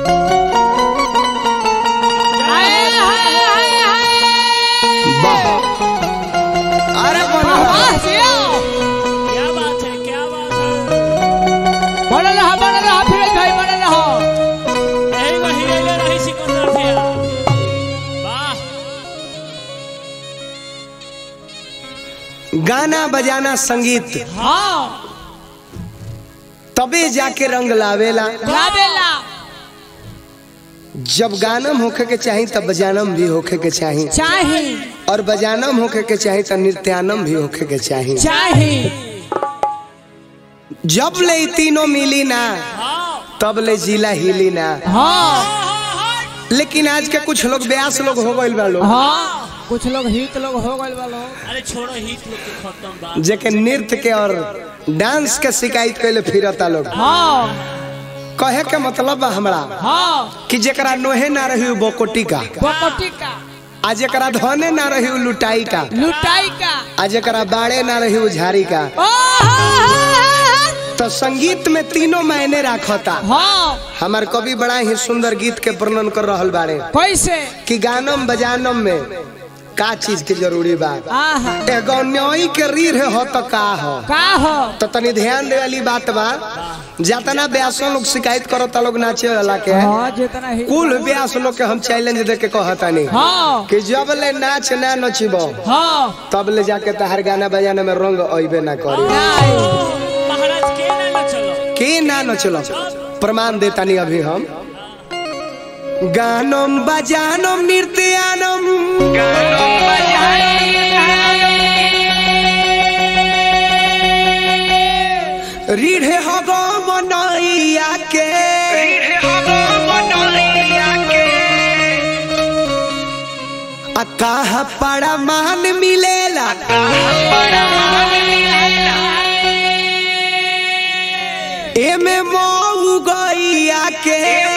हाय हाय हाय हाय वाह अरे बोलो वाह जिया क्या बात है क्या बात है बनल रहा बनल रहा फिर भाई बनल रहा यही वही ले रही सिकंदर भैया वाह गाना बजाना संगीत हाँ तबे जाके रंग लावेला लावेला जब गानम होखे के चाही तब बजानम भी होखे के चाही चाही और बजानम होखे के चाही तो नृत्यानम भी होखे के चाही चाही जब ले ई तीनों मिली ना तब ले जिला हिली ना हाँ लेकिन आज के कुछ लोग ब्यास लोग हो गइल बा लोग हाँ कुछ लोग हित लोग हो गए वालो अरे छोड़ो हित लोग के खत्म बात जेके नृत्य के और डांस के शिकायत कैले फिरता लोग हाँ कहे के मतलब बा हमरा हाँ कि जेकरा नोहे ना रही उ बोकोटी का बकोटी का आ जेकरा धने ना रही उ लुटाई का लुटाई का आ जेकरा बाड़े ना रही उ झाड़ी का ओ हाँ तो संगीत में तीनों मायने राखता हाँ हमार कवि बड़ा ही सुंदर गीत के वर्णन कर रहल बारे कैसे कि गानम बजानम में का चीज के जरूरी बा आहा एगो न्योई के रीढ़ हो तो का हो का हो तो तनी ध्यान दे वाली बात बा जातना ब्यासों लोग शिकायत करो ता लोग नाचे वाला के हाँ जितना ही कुल ब्यास लोग के हम चैलेंज दे के कहतानी हाँ कि जब ले नाच ना नचिबो हाँ तब ले जाके तहार गाना बजाना में रंग अइबे ना करी नहीं महाराज के ना न चलो के ना नचलो प्रमाण देतानी अभी हम गानम बजानम नृत्यानम रीढ़े हो गो मनैया के आ कहा पड़ा मान मिलेला एमे मऊ गैया के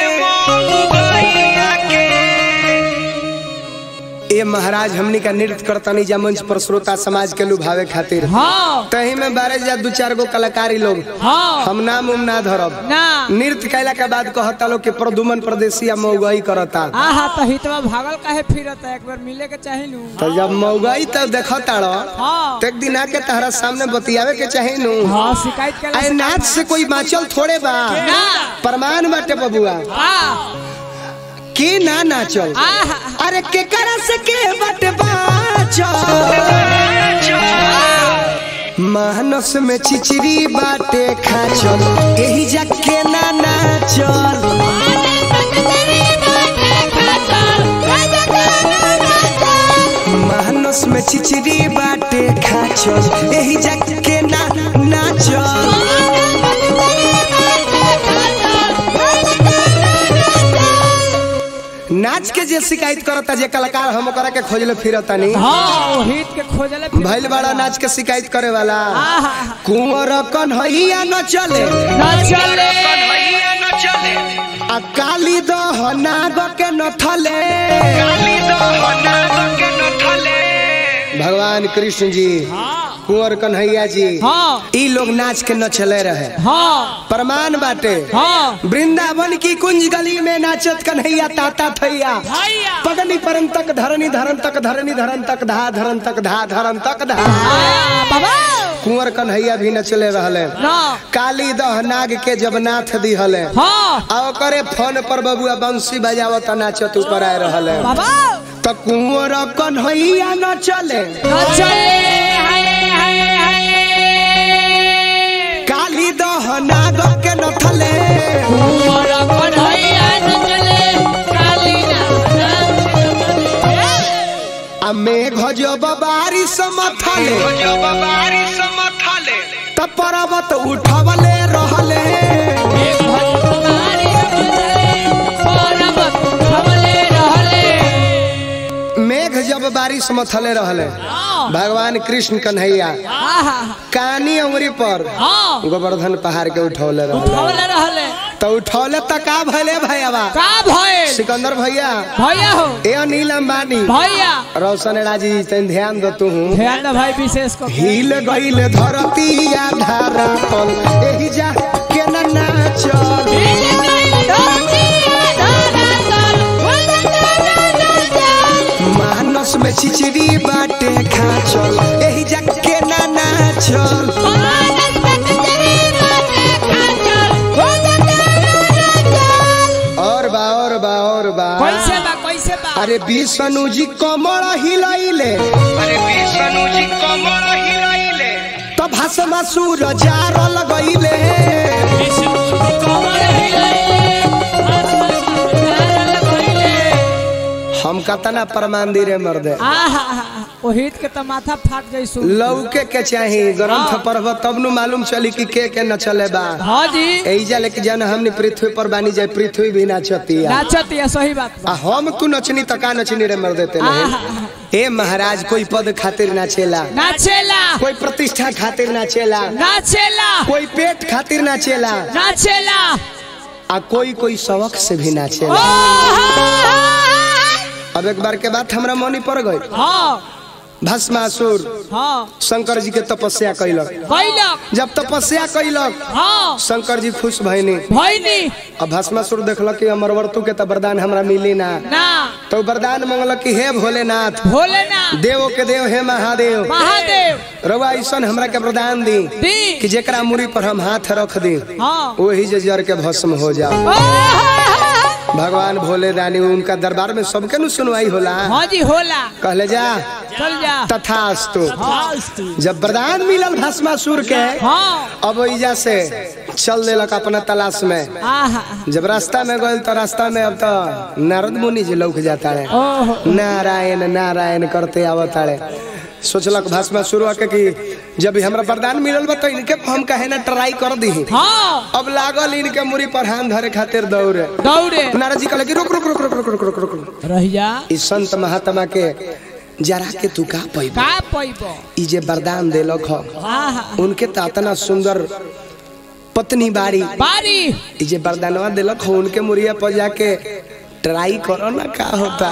ए महाराज हमनी का नृत्य करतनी जा मंच पर श्रोता समाज के लुभावे खातिर हाँ तही में बारह जा दू चार गो कलाकारी लोग हाँ हम नाम उम ना धरब ना नृत्य कैला के बाद कहता लोग कि प्रदुमन प्रदेशिया मऊगई करता आहा तो हितवा भागल काहे फिरत है एक बार मिले के चाहे नु तो जब मऊगई तब देखता रह हाँ तो एक दिन आके तहरा सामने बतियावे के चाहे नु हाँ शिकायत के आए नाच से कोई बाँचल थोड़े बा ना प्रमाण बाटे बबुआ आ के ना नाचल आहा अरे के करा से के बट बाचल मानस में चिचरी बाटे खाचल यही जाके ना नाचल मानस में चिचरी बाटे खाचल यही जाके ना नाचल नाच के जे शिकायत करता जे कलाकार हम ओकरा के खोजले फिरता नहीं हाँ वो हित के खोजले फिर भैल बड़ा नाच के शिकायत करे वाला आहा कुंवर कन्हैया न चले ना चले आ काली दह नाग के न थले भगवान कृष्ण जी कुंवर कन्हैया जी हाँ ई लोग नाच के न चले रहे हाँ प्रमाण बाटे हाँ वृंदावन की कुंज गली में नाचत कन्हैया ताता थैया भैया पगनी परम तक धरनी धरन तक धरनी धरन तक धा धरन तक धा धरन तक धा आ, बाबा कुंवर कन्हैया भी नचले रहले ना काली दह नाग के जब नाथ दिहले हाँ आ ओकरे फोन पर बबुआ बंसी बजावत नाचत ऊपर आए रहले बाबा त कुंवर कन्हैया न चले ना चले हाय हाय हाय काली दह नाग के न थले कुंवर कन्हैया न चले काली ना आ मेघ जब बारिश मथले त पर्वत उठवले रहले मेघ जब बारिश मथले रहले भगवान कृष्ण कन्हैया कानी उंगरी पर गोवर्धन पहाड़ के उठौले रहले तो उठौले त का भले भैया सिकंदर भैया भैया हो ए अनिल अंबानी भैया रोशन राजी तन ध्यान दो तू ध्यान दे भाई विशेष को हिल गईल धरती आधारा तल एही जा के न नाचल बाचल एही जाके ना नाचल और बा और बा और बा कैसे बा कैसे बा अरे विष्णु जी कमर हिलैले अरे विष्णु जी कमर हिलैले तो भाषमा सूर जार लगैले हम कतना प्रमाण दी रे मर्दे आहा ओ हित के तो माथा फाट जाई सु लौके के चाही ग्रंथ पढ़ब तब नु मालूम चली कि के के न चले बा हाँ जी एजा लेके जन हमने पृथ्वी पर बानी जाए पृथ्वी भी नाचती है नाचत है सही बात बा आ हम तू नचनी त का नचनी रे मर देते नहीं ए महाराज कोई पद खातिर नाचेला नाचेला कोई प्रतिष्ठा खातिर नाचेला नाचेला कोई पेट खातिर नाचेला नाचेला आ कोई कोई शौक से भी नाचेला अब एक बार के बात हमरा मनी पड़ गई हाँ भस्मासुर हाँ शंकर जी के तपस्या कैलक कैलक जब तपस्या कैलक हाँ शंकर जी खुश भइनी भैनी अब भस्मासुर देखलक कि अमरवर्तु के त वरदान हमरा मिली ना ना तो वरदान मंगलक कि हे भोलेनाथ भोलेनाथ देवो के देव हे महादेव महादेव रउआ ऐसन हमरा के वरदान दी दी कि जेकरा मुड़ी पर हम हाथ रख दी हाँ वही जे जर के भस्म हो जाओ भगवान भोले रानी उनका दरबार में सबके नु सुनवाई होला हाँ जी होला कहले जा चल जा तथास्तु हाँ जब वरदान मिलल भस्मासुर के हाँ अब ओइजा से चल देलक अपना तलाश में आहा जब रास्ता में गए तो रास्ता में अब तो नारद मुनि जी लौक जाता है ओहो नारायण नारायण करते आवताड़े सोचलक भाषमा शुरू आके कि जब ही हमरा वरदान मिलल बा तो इनके हम कहे ना ट्राई कर दी हाँ अब लागल इनके मुड़ी पर हाथ धरे खातिर दौड़े दौड़े नारद जी कहले कि रुक रुक रुक रुक रुक रुक रुक रुक रुक रह जा ई संत महात्मा के जरा के तू का पैब का पैबो ई जे वरदान देलक ह आहा उनके तो इतना सुंदर पत्नी बाड़ी बारी ई जे वरदानवा देलक ह उनके मुड़िया पर जाके ट्राई करो ना का होता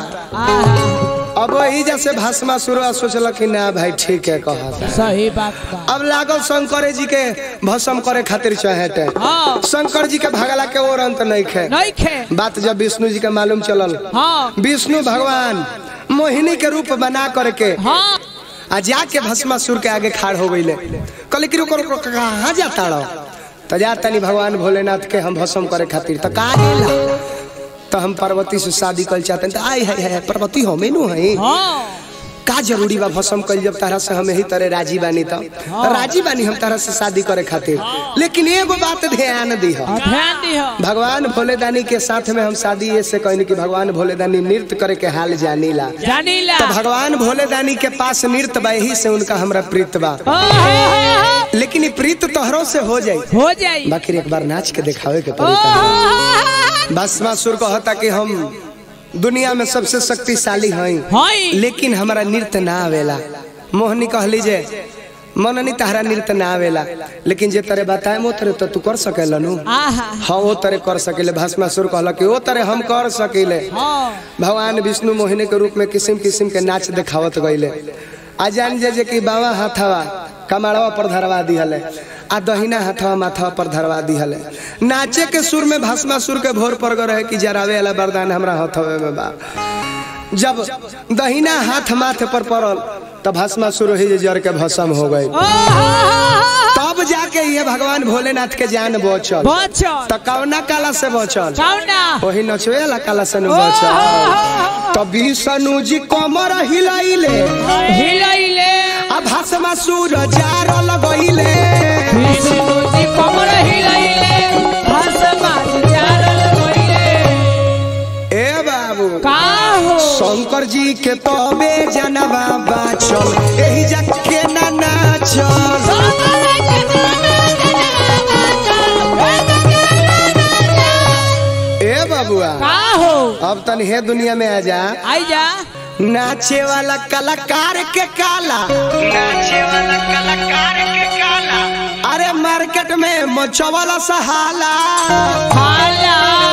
आहा अब वही जैसे भाषमा शुरू सोचलक कि ना भाई ठीक है कहता सही बात बा अब लागल शंकर जी के भस्म करे खातिर चाहते हाँ शंकर जी के भगला के और अंत नहीं खे नहीं खे बात जब विष्णु जी के मालूम चलल हाँ विष्णु भगवान मोहिनी के रूप बना करके हाँ आ जाके भस्मासुर के आगे खाड़ हो गईले कहले कि रुको रुको कहाँ जाता रहो तो जा तनी भगवान भोलेनाथ के हम भस्म करे खातिर तो कहा गेला तो हम पार्वती से शादी कर चाहते हैं तो आई है, है, है पार्वती हमें नु है हाँ का जरूरी बा भस्म कल जब तारा से हम यही तरह राजी बानी तो राजी बानी हम तारा से शादी करे खातिर लेकिन एगो बात ध्यान दी हाँ, ध्यान दिहो भगवान भोलेदानी के साथ में हम शादी ऐसे कहनी कि भगवान भोलेदानी नृत्य करे के हाल जानीला जानीला तो भगवान भोलेदानी के पास नृत्य बा यही से उनका हमरा प्रीत बा ओहो, लेकिन ई प्रीत तोहरों से हो जाई हो जाई बाकी एक बार नाच के दिखावे के पड़ी तोहरा। ओहो, भस्मासुर कहता कि हम दुनिया में सबसे शक्तिशाली हई हई लेकिन हमारा नृत्य ना आवेला मोहनी कहली जे मननी तहरा नृत्य ना आवेला लेकिन जे तरे बताए वो तरे तो तू कर सकेला नु आहा हाँ वो तरे कर सकेले भस्मासुर कहला कि वो तरे हम कर सकेले हाँ भगवान विष्णु मोहिनी के रूप में किस्म किस्म के नाच दिखावत गईले आ जान जे जे कि बावा हाथवा कमाड़वा पर धरवा दिहले आ दहिना हाथवा माथवा पर धरवा दिहले नाचे के सुर में भस्मासुर के भोर पर रहे कि जरावे वाला वरदान हमरा हाथवे में बा जब दहिना हाथ माथे पर पड़ल तब भस्मासुर ही जे जर के भस्म हो गई ओहो, तब जाके ये भगवान भोलेनाथ के जान बचल बचल त कौना काला से बचल कौना वही नचवे वाला काला से नु बचल तब विष्णु जी कमर हिलाइले हिलैले आ भस्मा सूर जार लगैले विष्णुजी कमर हिलैले भस्मा चारल गइले ए बाबू का हो शंकर जी के तबे जनवा बाचल एही जके ना नाचल ए बाबुआ का हो अब तन हे दुनिया में आ जा आई जा नाचे वाला कलाकार के काला नाचे वाला कलाकार के काला अरे मार्केट में मचवाला सहाला हाला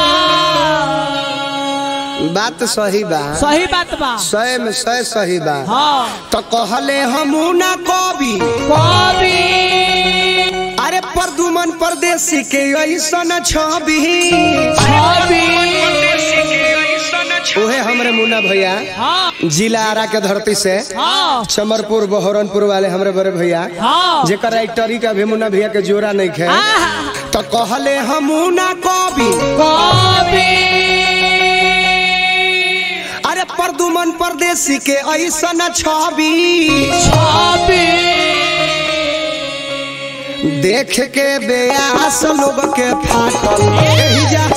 बात सही बा सही बात बा सय में सय सही बा हाँ तो कहले हमू ना कवि कवि अरे परदुमन परदेसी के ऐसन छवि छवि ओहे हमरे मुन्ना भैया हाँ जिला आरा के धरती से हाँ चमरपुर बहरनपुर वाले हमरे बड़े भैया हाँ जेकर राइटरी का भी मुन्ना भैया के जोरा नहीं खे तो कहले हमू ना कवि अरे परदुमन परदेसी के ऐसा छवि देख के बेयास लोग के फाटल एही जा